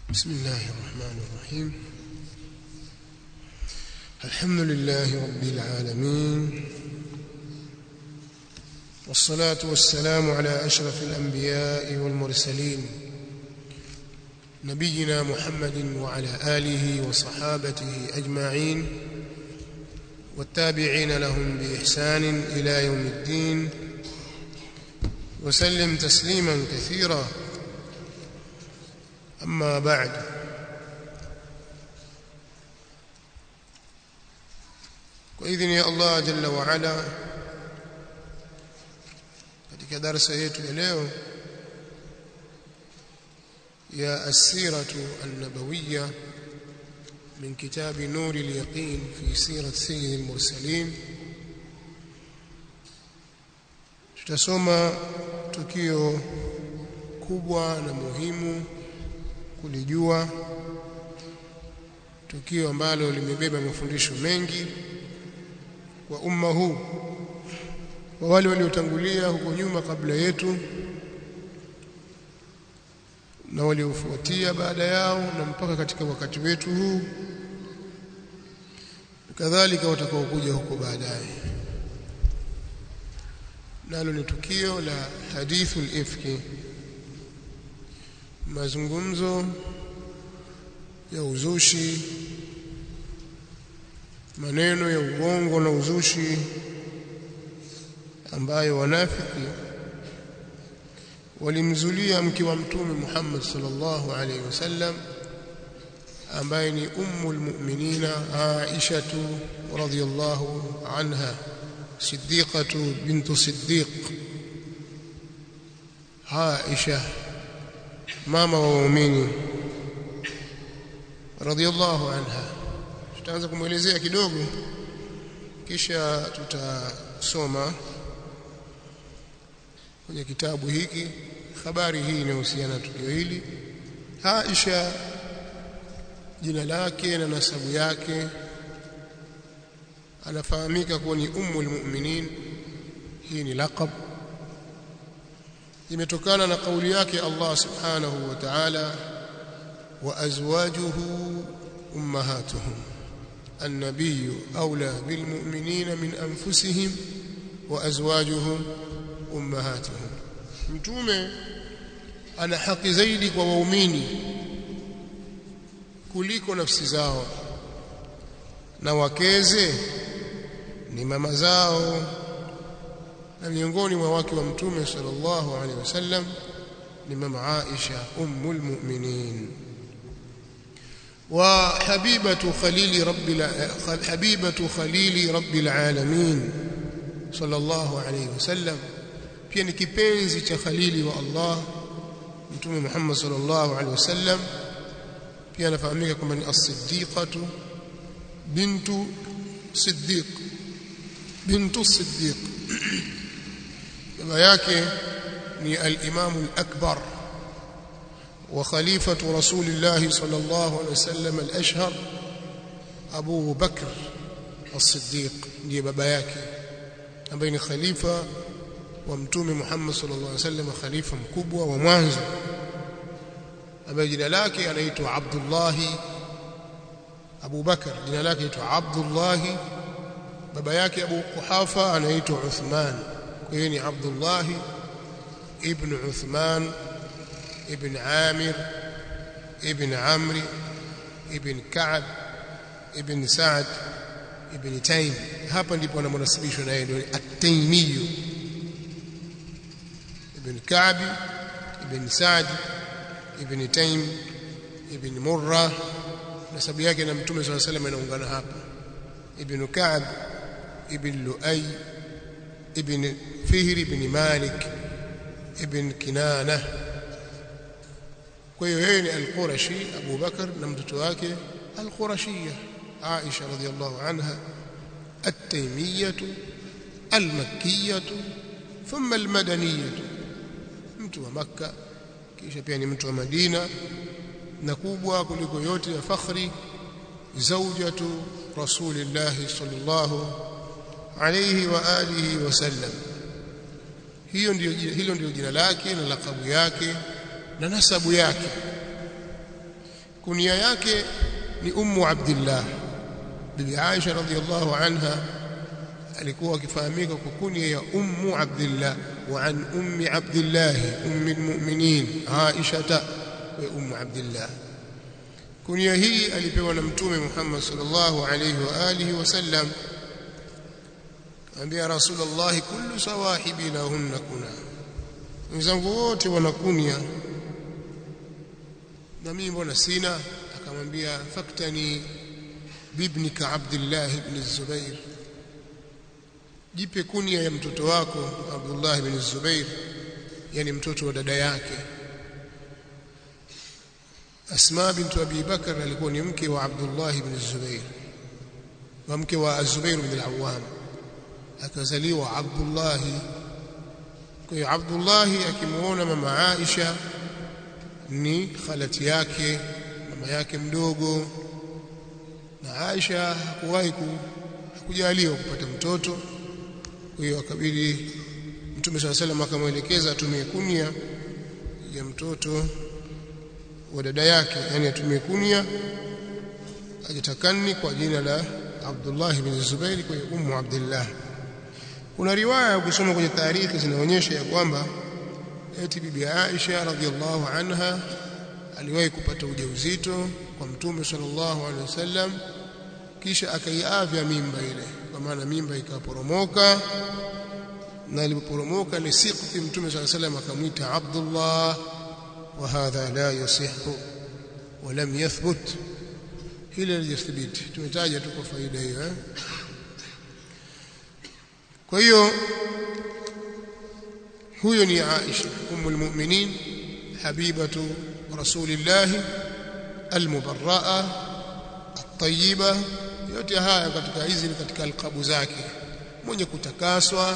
بسم الله الرحمن الرحيم الحمد لله رب العالمين والصلاة والسلام على أشرف الأنبياء والمرسلين نبينا محمد وعلى آله وصحابته أجمعين والتابعين لهم بإحسان إلى يوم الدين وسلم تسليما كثيرا أما بعد وإذن يا الله جل وعلا katika darasa yetu ya leo ya asiratu an-nabawiyya min kitabi nur al-yaqin fi sirat sayyid al-mursalin tutasoma tukio kubwa na muhimu kulijua tukio ambalo limebeba mafundisho mengi kwa umma huu kwa wale waliotangulia huko nyuma kabla yetu na waliofuatia baada yao na mpaka katika wakati wetu huu kadhalika watakaokuja huko baadaye nalo ni tukio la hadithul ifki mazungumzo ya uzushi maneno ya uongo na uzushi ambayo wanafiki walimzulia mke wa mtume Muhammad sallallahu alaihi wasallam ambaye ni ummul mu'minina Aisha radhiyallahu anha siddiqatu bintu siddiq Aisha mama wa waumini radhiyallahu anha tutaanza kumwelezea kidogo kisha tutasoma kwenye kitabu hiki habari hii inahusiana na tukio hili Aisha jina lake na nasabu yake anafahamika kuwa ni ummul mu'minin hii ni laqab imetokana na kauli yake Allah subhanahu wa ta'ala wa azwajuhu ummahatuhum النبي أولى بالمؤمنين من أنفسهم وأزواجهم أمهاتهم mtume ana haki zaidi kwa waumini kuliko nafsi zao na wakeze ni mama zao na miongoni mwa wake wa mtume sallallahu alaihi wasallam ni mama Aisha ummul mu'minin وحبيبة خليل رب حبيبة خليل رب العالمين صلى الله عليه وسلم pia ni kipenzi cha khalili wa Allah mtume Muhammad sallallahu alaihi wasallam pia anafahamika kama ni as-siddiqatu bintu siddiq bintu siddiq baba yake ni al-imam al-akbar وخليفة رسول الله صلى الله عليه وسلم الأشهر أبو بكر الصديق ndiye baba yake ambaye ni khalifa wa mtume Muhammad sallallahu alaihi wasallam khalifa mkubwa wa mwanzo ambaye jina lake anaitwa Abdullah Abu Bakar jina lake anaitwa Abdullah baba yake Abu Quhafa anaitwa Uthman kwa hiyo ni Abdullah ibn Uthman ابن عامر ابن عمرو ابن كعب ابن سعد ابن تيم hapa ndipo anamnasibishwa na yeye ndio at-Taymi ibn Ka'b ibn Sa'd ibn Taym ibn Murra nasabu yake na Mtume صلى الله عليه وسلم inaungana hapa ibn Ka'b ibn Lu'ay ibn Fihr ibn Malik ibn Kinana kwa hiyo yeye ni al-Qurashi Abu Bakar na mtoto wake al-Qurashiyya Aisha radhiyallahu anha at-Taymiyyah al-Makkiyah thumma al-Madaniyah mtu wa Makka kisha pia ni mtu wa Madina na kubwa kuliko yote ya fakhri zawjatu Rasulillah sallallahu alayhi wa alihi wasallam hiyo ndio hilo ndio jina lake na lakabu yake na nasabu yake kunia yake ni ummu abdillah bibi Aisha radhiallahu anha alikuwa akifahamika kwa kunia ya ummu abdillah wa an ummi abdillah ummi almu'minin Aisha wa ummu abdillah kunia hii alipewa na mtume Muhammad sallallahu alayhi wa alihi wasallam ambia rasulullah kullu sawahibi lahunna kuna wenzangu wote wanakunia na mimi mbona sina akamwambia faktani bibnika Abdullah ibn Zubair jipe kunia ya mtoto wako Abdullah ibn Zubair yani mtoto wa dada yake Asma bint Abi Bakar alikuwa ni mke wa Abdullah ibn Zubair wa mke wa Zubair ibn al-Awwam akazaliwa Abdullah kwa hiyo Abdullah akimuona mama Aisha ni khalati yake mama yake mdogo na Aisha hakuwahi kujaliwa kupata mtoto kwa hiyo akabidi Mtume swalla salam akamwelekeza atumie kunia ya mtoto wa dada yake yani atumie kunia ajitakani kwa jina la Abdullah ibn Zubair kwa ummu Abdullah kuna riwaya ukisoma kwenye taarikhi zinaonyesha ya kwamba eti bibi Aisha radhiallahu anha aliwahi kupata ujauzito kwa mtume sallallahu alaihi wasallam kisha akaiavya mimba ile kwa maana mimba ikaporomoka na ilipoporomoka ni siqti mtume sallallahu alaihi wasallam akamwita Abdullah wa hadha la yasihu wa lam yathbut hili halijathibiti tumetaja tu kwa faida hiyo eh kwa hiyo huyo ni Aisha ummul mu'minin habibatu rasulillah almubarraa at-tayyiba yote haya katika hizi ni katika alqabu zake mwenye kutakaswa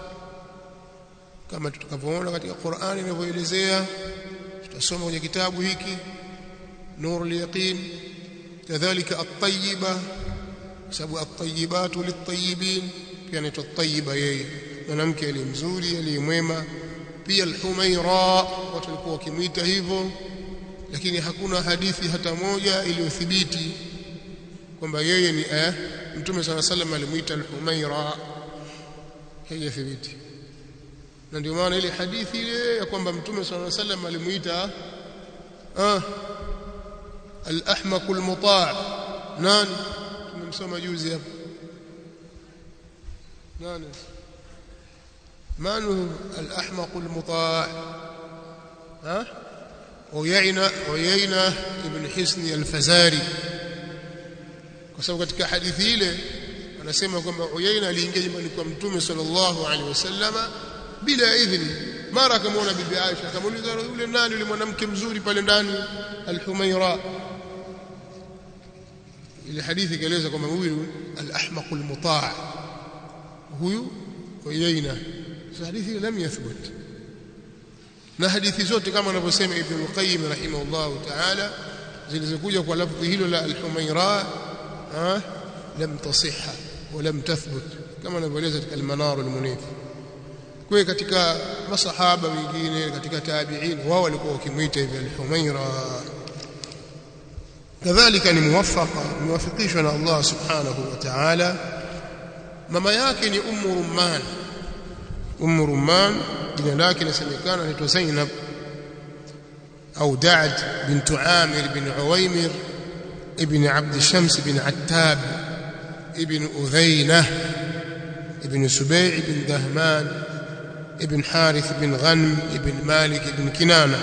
kama tutakavyoona katika Qur'ani inavyoelezea tutasoma kwenye kitabu hiki nurul yaqin kadhalika at-tayyiba sababu at-tayyibatu lit-tayyibin pia anaitwa at-tayyiba yeye mwanamke aliye mzuri aliye mwema pia al-humaira watu walikuwa wakimwita hivyo lakini hakuna hadithi hata moja iliyothibiti kwamba yeye ni eh, mtume sala sallam alimuita al-humaira haijathibiti na ndio maana ile hadithi ile ya kwamba mtume sala sallam alimuita ah al-ahmaq al-muta' nani tumemsoma juzi hapo nani من هو الأحمق المطاع ها عيينة عيينة ابن حسن الفزاري kwa sababu katika hadithi ile anasema kwamba Uyaina aliingia nyumbani kwa Mtume sallallahu alaihi wasallama bila idhni mara akamwona bibi Aisha akamuuliza yule nani yule mwanamke mzuri pale ndani al-Humaira ile hadithi ikaeleza kwamba huyu al-ahmaq al-muta' huyu Uyaina hadithi lam yathbut na hadithi zote kama anavyosema Ibn al-Qayyim rahimahullah ta'ala zilizokuja kwa lafzi hilo la al-Humaira lam tasihha wa lam tathbut kama anavyoeleza katika al-Manar al-Munif kwa katika masahaba wengine katika tabi'in wao walikuwa wakimuita hivi al-Humaira kadhalika ni muwaffaqa muwafikishwa na Allah subhanahu wa ta'ala mama yake ni Ummu Rumman Ummu Rumman jina lake linasemekana anaitwa Zainab au Da'd bint Amir bin Uwaymir ibn Abd Shams bin Attab ibn Udhaynah ibn Subay' ibn Dahman ibn Harith ibn Ghanm ibn Malik ibn Kinana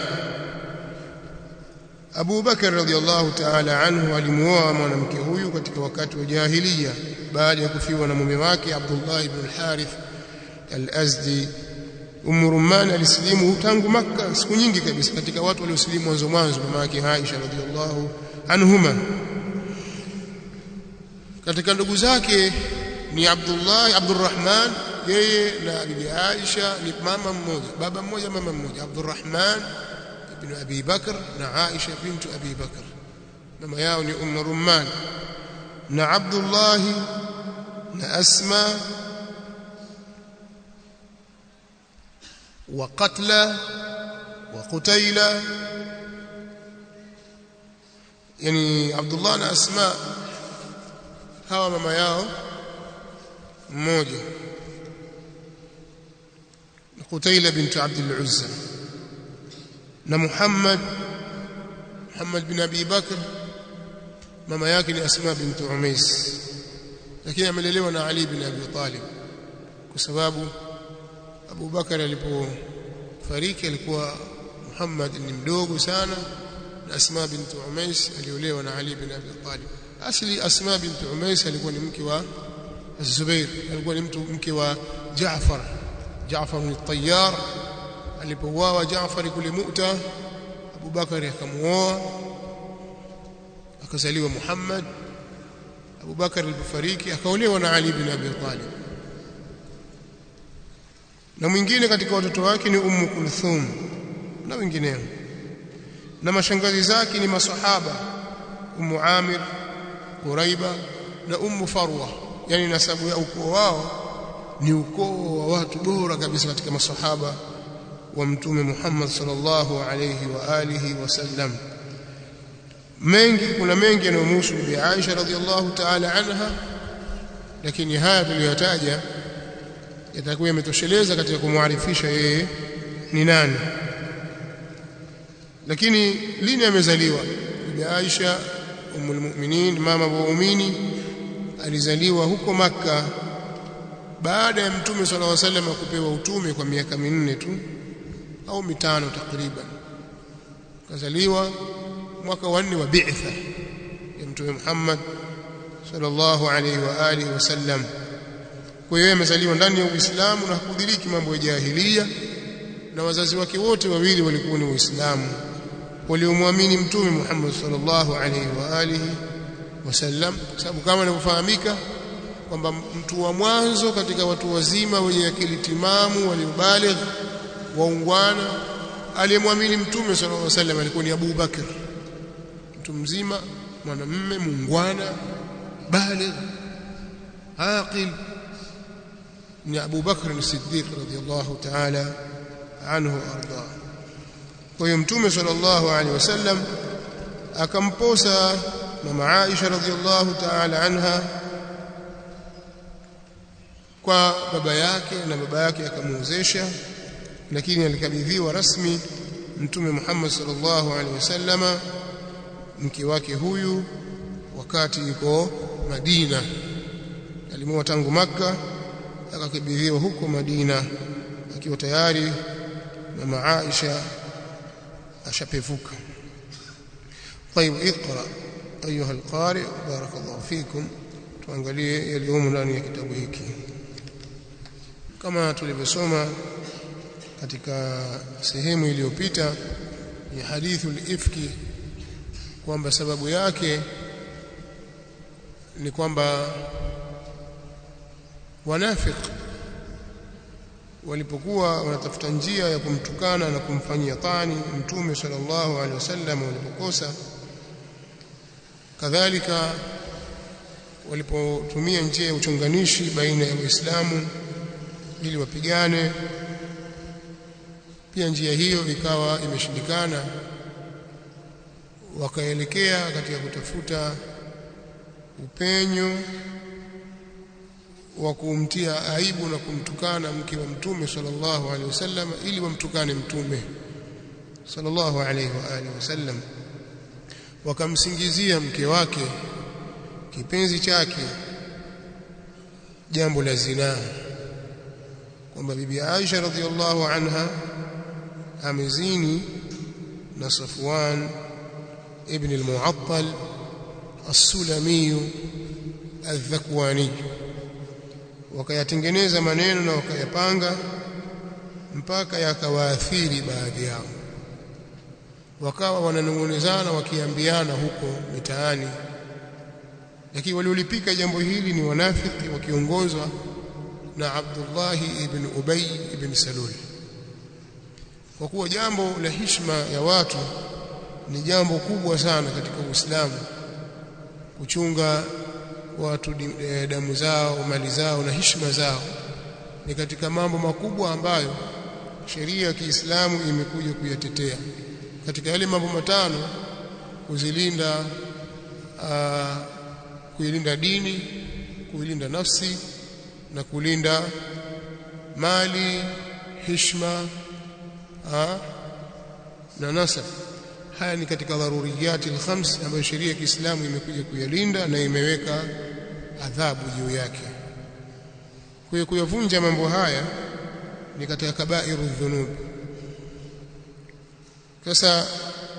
Abu Bakar radhiallahu ta'ala anhu alimuoa mwanamke huyu katika wakati wa jahiliya baada ya kufiwa na mume wake Abdullah ibn al-Harith al-Azdi Umm Rumman alisilimu tangu Makka siku nyingi kabisa katika watu waliosilimu mwanzo mwanzo mama yake Aisha radhiallahu anhuma katika ndugu zake ni Abdullah Abdurrahman yeye na bibi Aisha ni mama mmoja baba mmoja mama mmoja Abdurrahman ibn Abi Bakr na Aisha bintu Abi Bakr mama yao ni Umm Rumman na Abdullah na Asma وقتلى وقتيلى yani Abdullah na Asma hawa mama yao mmoja Qutaila bint Abd al-Uzza na Muhammad Muhammad bin Abi Bakr mama yake ni Asma bint Umais lakini amelelewa na Ali bin Abi Talib kwa sababu Abu Bakar alipofariki alikuwa Muhammad ni mdogo sana na Asma bint Umais aliolewa na Ali bin Abi Talib asli Asma bint Umais alikuwa ni mke wa Zubair alikuwa ni mtu mke wa Jaafar Jaafar bin Tayyar alipouawa Jaafar kule Mu'ta Abu Bakar akamuoa akazaliwa Muhammad Abu Bakar alipofariki akaolewa na Ali bin Abi Talib na mwingine katika watoto wake ni Ummu Kulthum na wengineo na mashangazi zake ni masahaba Ummu Amir Quraiba na Ummu Farwa yani nasabu ya ukoo wao ni ukoo wa watu bora kabisa katika masahaba wa mtume Muhammad sallallahu alayhi wa alihi wasallam mengi kuna mengi yanayomhusu Bibi Aisha radhiallahu ta'ala anha lakini haya tuliyotaja yatakuwa yametosheleza katika kumwarifisha yeye ni nani lakini lini amezaliwa Bibi Aisha umul mu'minin mama wa waumini alizaliwa huko maka baada ya mtume sallallahu alaihi wasallam kupewa utume kwa miaka minne tu au mitano takriban kazaliwa mwaka wa nne wa bi'tha ya mtume Muhammad sallallahu alaihi wa alihi wasallam kwa hiyo amezaliwa ndani ya Uislamu na hakudiriki mambo ya jahiliya na wazazi wake wote wawili walikuwa ni Waislamu waliomwamini mtume Muhammad sallallahu alaihi wa alihi wasallam sababu kama inavyofahamika kwamba mtu wa mwanzo katika watu wazima wenye akili timamu waliobaligh waungwana aliyemwamini mtume sallallahu alaihi wasallam alikuwa ni Abu Bakr mtu mzima mwanamume muungwana baligh aqil ni Abu Bakr as-Siddiq radhiyallahu ta'ala anhu arda kwa hiyo mtume sallallahu alaihi wasallam akamposa mama Aisha radhiyallahu ta'ala anha kwa baba yake na baba yake akamuozesha lakini alikabidhiwa rasmi mtume Muhammad sallallahu alaihi wasallama mke wake huyu wakati yuko Madina alimoa tangu maka akakabidhiwa huko Madina akiwa tayari mama Aisha ashapevuka طيب اقرا ايها القارئ بارك الله فيكم tuangalie yaliyomo ndani ya kitabu hiki kama tulivyosoma katika sehemu iliyopita ya hadithu al-ifki kwamba sababu yake ni kwamba wanafik walipokuwa wanatafuta njia ya kumtukana na kumfanyia tani mtume sallallahu alaihi wasallam walipokosa kadhalika walipotumia njia ya uchonganishi baina ya waislamu ili wapigane pia njia hiyo ikawa imeshindikana wakaelekea katika kutafuta upenyo wa kumtia aibu na kumtukana mke wa mtume sallallahu alaihi wasallam ili wamtukane mtume sallallahu alaihi wa alihi wasallam wakamsingizia mke wake kipenzi chake jambo la zinaa kwamba bibi Aisha radhiallahu anha amezini na Safwan ibn al-Mu'attal as-Sulami al-Dhakwani wakayatengeneza maneno na wakayapanga mpaka yakawaathiri baadhi yao wakawa wananong'onezana wakiambiana huko mitaani lakini waliolipika jambo hili ni wanafiki wakiongozwa na Abdullah ibn Ubay ibn Salul kwa kuwa jambo la heshima ya watu ni jambo kubwa sana katika Uislamu kuchunga watu damu zao mali zao na heshima zao ni katika mambo makubwa ambayo sheria ya Kiislamu imekuja kuyatetea katika yale mambo matano kuzilinda uh, kuilinda dini kuilinda nafsi na kulinda mali hishma uh, na nasab haya ni katika dharuriyati alkhams ambayo sheria ya Kiislamu imekuja kuyalinda na imeweka adhabu juu yake kwa hiyo kuyavunja mambo haya ni katika kabairu dhunub sasa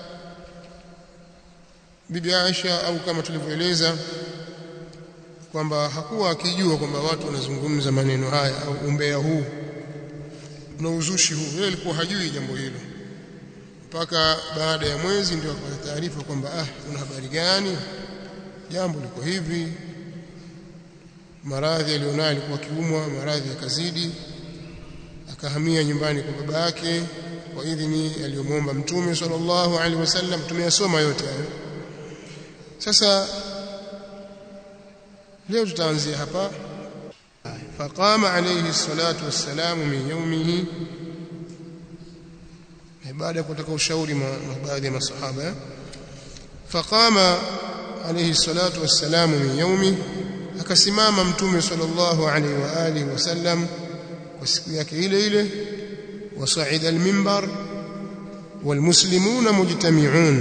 bibi Aisha au kama tulivyoeleza kwamba hakuwa akijua kwamba watu wanazungumza maneno haya au umbea huu na uzushi huu yeye alikuwa hajui jambo hilo mpaka baada ya mwezi ndio akapata taarifa kwamba ah kuna habari gani jambo liko hivi maradhi alionayo alikuwa kiumwa maradhi yakazidi akahamia nyumbani kwa baba yake kwa idhini aliyomwomba mtume sallallahu alaihi wasallam tumeyasoma yote hayo sasa leo tutaanzia hapa faqama alayhi salatu wassalamu min yawmihi baada ya kutaka ushauri na baadhi ya masahaba faqama alayhi salatu wassalamu min yawmi akasimama mtume sallallahu alayhi wa alihi wasallam kwa siku yake ile ile wasaida alminbar walmuslimuna mujtami'un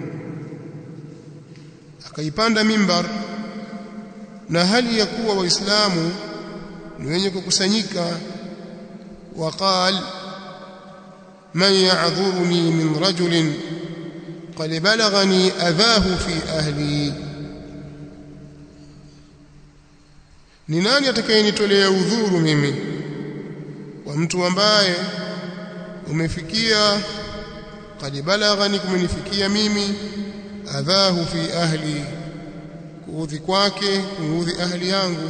akaipanda mimbar na hali ya kuwa waislamu ni wenye kukusanyika waqal man ya'dhuruni min rajulin qad balaghani adhahu fi ahli ni nani atakayenitolea udhuru mimi kwa mtu ambaye umefikia qad balaghani kumenifikia mimi adhahu fi ahli kuudhi kwake kuudhi ahli yangu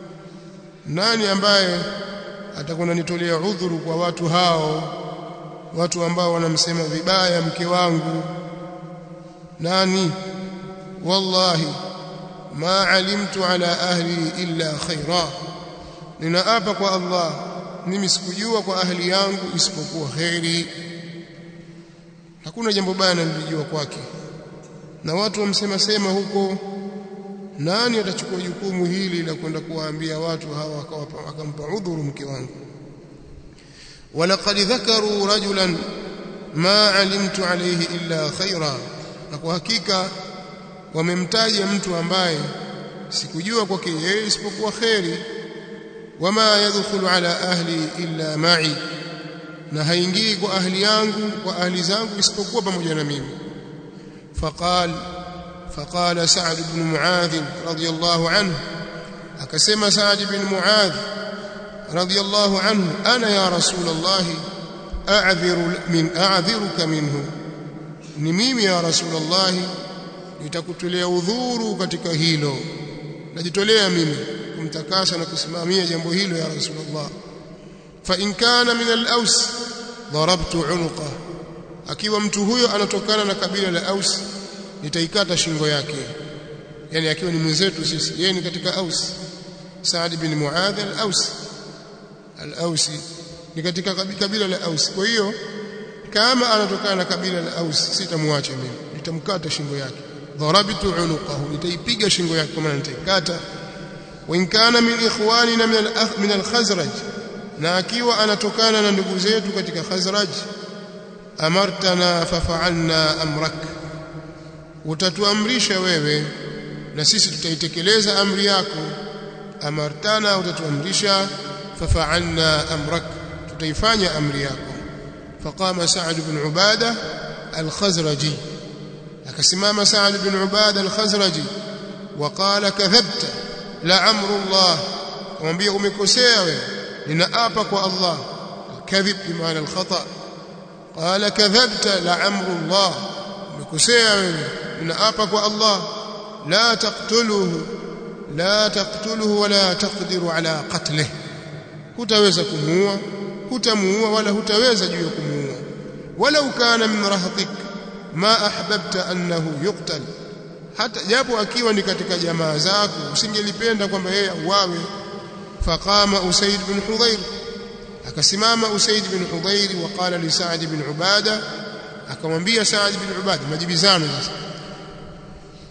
nani ambaye atakwenda nitolea udhuru kwa watu hao watu ambao wanamsema vibaya mke wangu nani wallahi ma alimtu ala ahli illa khaira ninaapa kwa Allah mimi sikujua kwa ahli yangu isipokuwa khairi hakuna jambo baya nilijua kwake na watu wamsema sema huko nani atachukua jukumu hili la kwenda kuwaambia watu hawa akampa udhuru mke wangu walaqad dhakaru rajulan ma alimtu alayhi illa khaira na kwa hakika wamemtaja mtu ambaye sikujua kwake yeye isipokuwa khairi wama yadkhulu ala ahli illa ma'i na haingii kwa ahli yangu kwa ahli zangu isipokuwa pamoja na mimi faqal فقال سعد بن معاذ رضي الله عنه أكسم سعد بن معاذ رضي الله عنه أنا يا رسول الله أعذر من أعذرك منه نميم يا رسول الله nitakutolea udhuru katika hilo najitolea mimi kumtakasa na kusimamia jambo hilo ya rasulullah fa in kana min al-aws darabtu unuqa akiwa mtu huyo anatokana na kabila la aus nitaikata shingo yake yani akiwa ni mwenzetu sisi yeye ni katika aus Saad bin Muadh al-Aus al-Ausi ni katika kabila la Aus kwa hiyo kama anatokana na kabila la Aus sitamwacha mimi nitamkata shingo yake dharabtu unuqahu nitaipiga shingo yake kama nitaikata wa in kana min ikhwanina min al-akh min al-Khazraj na akiwa anatokana na ndugu zetu katika Khazraj amartana fafa'alna amrak utatuamrisha wewe na sisi tutaitekeleza amri yako amartana utatuamrisha fafa'alna amrak tutaifanya amri yako faqama sa'd ibn ubada al-khazraji akasimama sa'd ibn ubada al-khazraji وقال كذبت لعمر الله kumwambia umekosea wewe ninaapa kwa Allah kadhib bimaana al-khata qala kadhabta la'amru Allah umekosea wewe ninaapa kwa Allah la taqtuluhu la taqtuluhu wala taqdiru ala qatlihi hutaweza kumuua hutamuua wala hutaweza juu ya kumuua walau kana min rahtik ma ahbabta annahu yuqtal hata japo akiwa ni katika jamaa zako usingelipenda kwamba yeye auawe faqama usaid bin hudhair akasimama usaid bin hudhair waqala li sa'd bin ubada akamwambia sa'd bin ubada majibizano sasa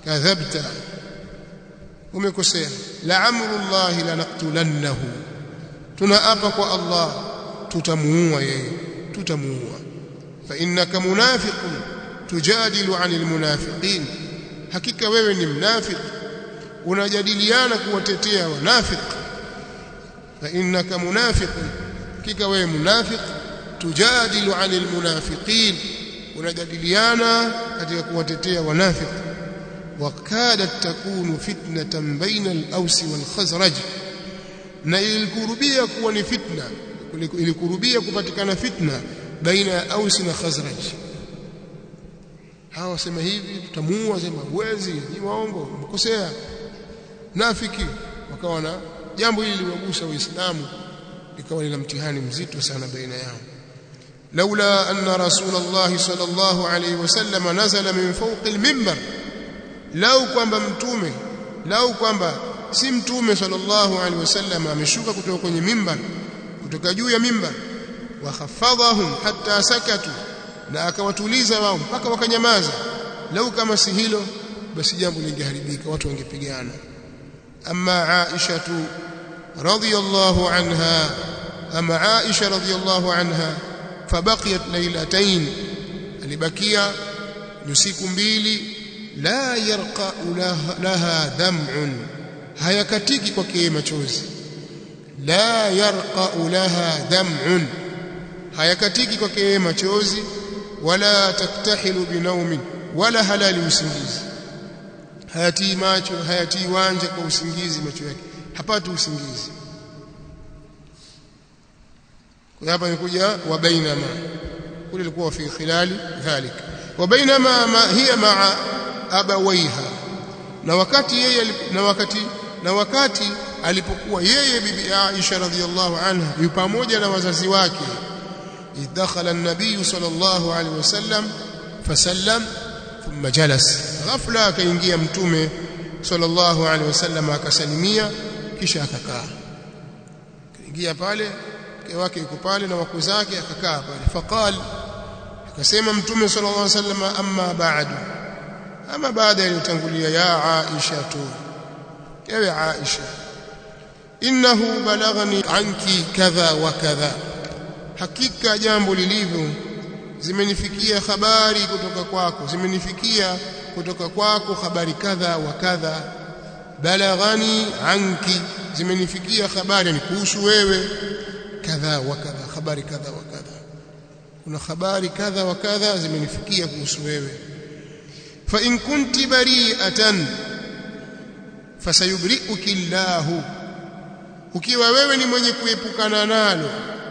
kadhabta umekosea la amrullahi lanaqtulannahu tunaapa kwa Allah tutamuua yeye tutamuua fa innaka munafiqun tujadilu anil munafiqin hakika wewe ni mnafiki unajadiliana kuwatetea wanafiki fa innaka munafiqun hakika wewe munafiq tujadilu anil munafiqin unajadiliana katika kuwatetea wanafiki wakadat takunu fitnatan baina al-aws wal-khazraj na ilikurubia kuwa ni fitna ilikurubia kupatikana fitna baina ya Aus na Khazraj hawa wasema hivi tutamuua sema uwezi ni waongo mkosea nafiki wakawa na jambo hili liwagusa waislamu likawa lina mtihani mzito sana baina yao laula anna rasulullah sallallahu alayhi wasallam nazala min fawqi al-minbar lau kwamba mtume lau kwamba si mtume sallallahu alaihi wasallam ameshuka kutoka kwenye mimbar kutoka juu ya mimbar wa khafadhahum hatta sakatu na akawatuliza wao mpaka wakanyamaza lau kama si hilo basi jambo lingeharibika watu wangepigana amma aisha tu radhiyallahu anha ama aisha radhiyallahu anha fabaqiyat laylatayn alibakia usiku mbili la yarqa laha dam'un hayakatiki kwake machozi la yarqa laha dam'un hayakatiki kwake machozi wala taktahilu binaumin wala halali usingizi hayatii macho hayatii wanja kwa usingizi macho yake hapati usingizi kwa hapa imekuja wa bainama kule ilikuwa fi khilali dhalik wa bainama ma hiya ma'a abawaiha na wakati yeye na wakati na wakati alipokuwa yeye bibi Aisha radhiallahu anha yu pamoja na wazazi wake idakhala an-nabiy sallallahu alaihi wasallam fasallam thumma jalas ghafla akaingia mtume sallallahu alaihi wasallam akasalimia kisha akakaa kaingia pale mke wake yuko pale na wako zake akakaa pale faqal akasema mtume sallallahu alaihi wasallam amma ba'du ama baada yaliyotangulia ya Aisha tu ewe Aisha innahu balaghani anki kadha wa kadha hakika jambo lilivyo zimenifikia habari kutoka kwako zimenifikia kutoka kwako habari kadha wa kadha balaghani anki zimenifikia habari ni kuhusu wewe kadha wa kadha habari kadha wa kadha kuna habari kadha wa kadha zimenifikia kuhusu wewe fa in kunti bari'atan fasayubri'uki Allahu ukiwa wewe ni mwenye kuepukana nalo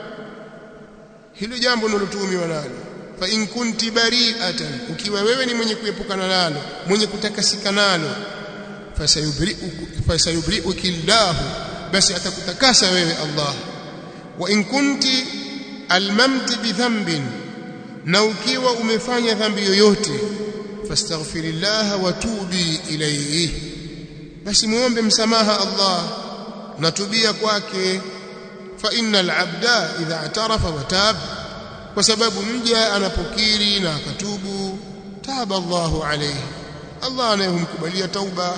hilo jambo nilotuhumiwa nalo fa in kunti bari'atan ukiwa wewe ni mwenye kuepukana nalo mwenye kutakasika nalo fasayubri'uki fasayubri'uki Allahu basi atakutakasa wewe Allah wa in kunti almamti bidhanbin na ukiwa umefanya dhambi yoyote fastaghfirillah wa tubi ilayhi basi muombe msamaha Allah na tubia kwake fa innal abda idha atarafa wa tab kwa sababu mja anapokiri na akatubu taba Allahu alayhi Allah anayemkubalia tauba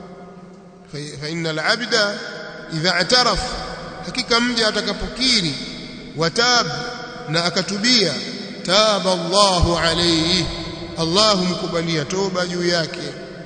fa innal abda idha ataraf hakika mja atakapokiri watab na akatubia taba Allahu alayhi Allah mkubalia toba juu yake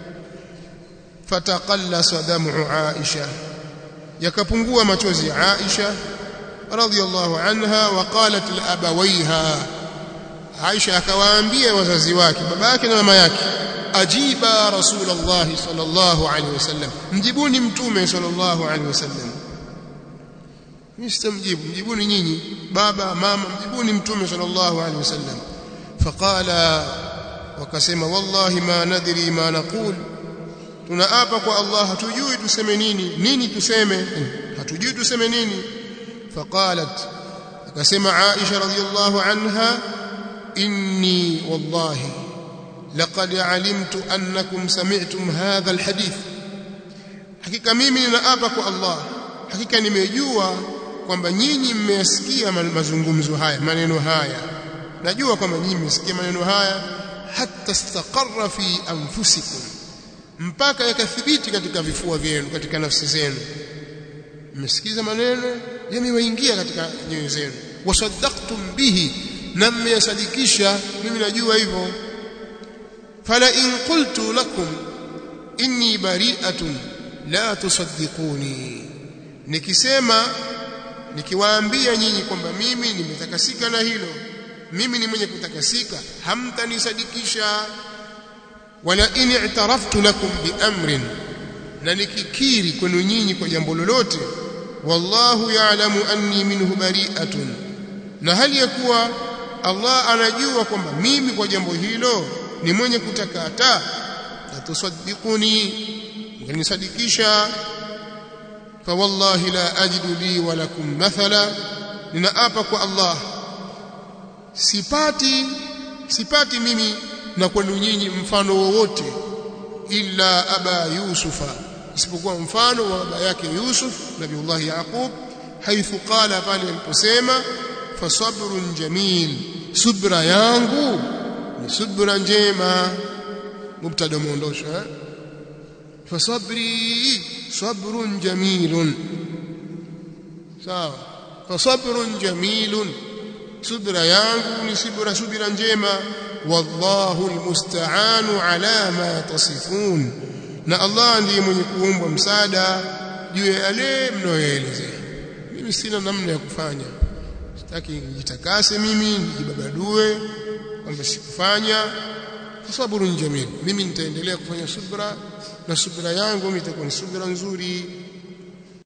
fataqallasa damu Aisha yakapungua machozi ya Aisha radhiyallahu anha wa qalat li abawaiha Aisha akawaambia wazazi wake baba yake na mama yake ajiba rasulullah sallallahu alaihi wasallam mjibuni mtume sallallahu alaihi wasallam mimi sitamjibu mjibuni nyinyi baba mama mjibuni mtume sallallahu alaihi wasallam faqala wakasema wallahi ma nadri ma naqul tunaapa kwa Allah hatujui tuseme nini nini tuseme hatujui tuseme nini faqalat akasema Aisha radhiyallahu anha inni wallahi laqad alimtu annakum sami'tum hadha alhadith hakika mimi ninaapa kwa Allah hakika nimejua kwamba nyinyi mmeyasikia mazungumzo haya maneno haya najua kwamba nyinyi mmesikia maneno haya hatta istaqarra fi anfusikum mpaka yakathibiti katika vifua vyenu katika nafsi zenu mmesikiza maneno yamewaingia katika nyoyo zenu wasaddaqtum bihi na mmeyasadikisha mimi najua hivyo fala in qultu lakum inni bari'atun la tusaddiquni nikisema nikiwaambia nyinyi kwamba mimi nimetakasika na hilo mimi ni mwenye kutakasika hamtanisadikisha wala in i'taraftu lakum biamrin na nikikiri kwenu nyinyi kwa jambo lolote wallahu ya'lamu anni minhu bari'atun na hali ya kuwa Allah anajua kwamba mimi kwa jambo hilo ni mwenye kutakata la tusaddiquni mkanisadikisha fa wallahi la ajidu li wa lakum mathala ninaapa kwa Allah sipati sipati mimi na kwenu nyinyi mfano wowote illa aba yusufa isipokuwa mfano wa baba yake Yusuf nabiullah Yaqub haithu qala pale aliposema fasabrun jamil subra yangu ni subra njema mubtada muondosha eh? fasabri sabrun jamilun sawa fasabrun jamilun subra yangu ni subra subira njema wallahu almusta'anu ala ma tasifun na Allah ndiye mwenye kuombwa msaada juu ya yale mnayoelezea mimi sina namna ya kufanya sitaki nijitakase mimi nijibabadue kwamba sikufanya sabrun jamil mimi nitaendelea kufanya subra na subra yangu itakuwa ni subra nzuri